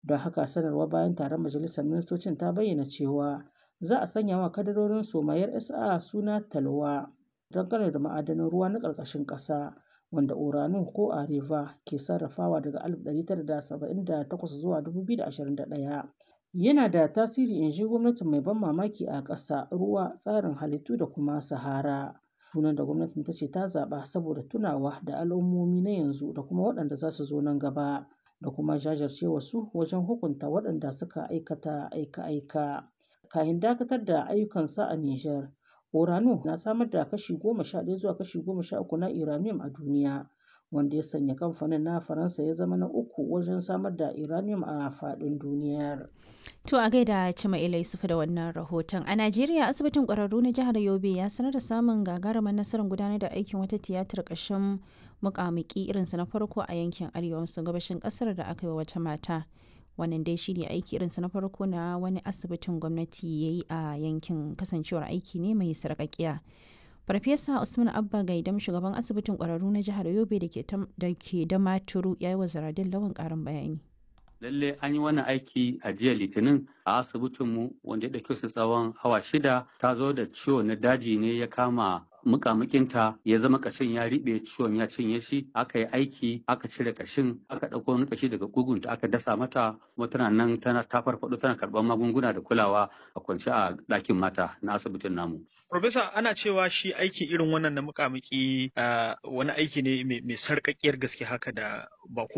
Don haka sanarwa bayan taron majalisar ministocin ta bayyana cewa za a sanya wa kadarorin somayar SA suna Talwa dangane da ma'adanan ruwa na ƙarƙashin ƙasa wanda Orano ko Areva ke sarrafawa daga 1978 zuwa 2021. Yana da tasiri in ji gwamnatin mai ban mamaki a ƙasa, ruwa, tsarin halittu da kuma Sahara. Sunan da gwamnatin ta ce ta zaɓa saboda tunawa da al'ummomi na yanzu da kuma waɗanda za su zo nan gaba da kuma jajircewa su wajen hukunta waɗanda suka aikata aika-aika. Kafin dakatar da ayyukansa a Nijar, Orano na samar da kashi goma sha ɗaya zuwa kashi goma sha uku na uranium a duniya, wanda ya sanya kamfanin na Faransa ya zama na uku wajen samar da uranium a faɗin duniyar. To a gaida Cima'ila Yusufu da wannan rahoton. A Najeriya asibitin ƙwararru na jihar Yobe ya sanar da samun gagarumar nasarar gudanar da aikin wata tiyatar ƙashin muƙamuƙi irinsa na farko a yankin arewa maso gabashin ƙasar da aka yi wa wata mata. Wannan dai shine aiki irinsa na farko na wani asibitin gwamnati ya yi a yankin kasancewar aiki ne mai sarƙaƙiya. Farfesa Usman Abba Gaidam shugaban asibitin ƙwararru na jihar Yobe da ke da maturu ya yi wa Zaradin Lawan ƙarin bayani. lalle an yi wannan aiki a jiya litinin a asibitinmu wanda ya ɗauke su tsawon awa shida ta zo da ciwo na daji ne ya kama mukamukinta ya zama kashin ya riɓe ciwon ya cinye shi aka yi aiki aka cire kashin aka ɗauko wani kashi daga kugunta aka dasa mata kuma tana nan tana ta farfaɗo tana karɓar magunguna da kulawa a kwance a ɗakin mata na asibitin namu. Profesa ana cewa shi aiki irin wannan na mukamuki wani aiki ne mai sarƙaƙiyar gaske haka da ba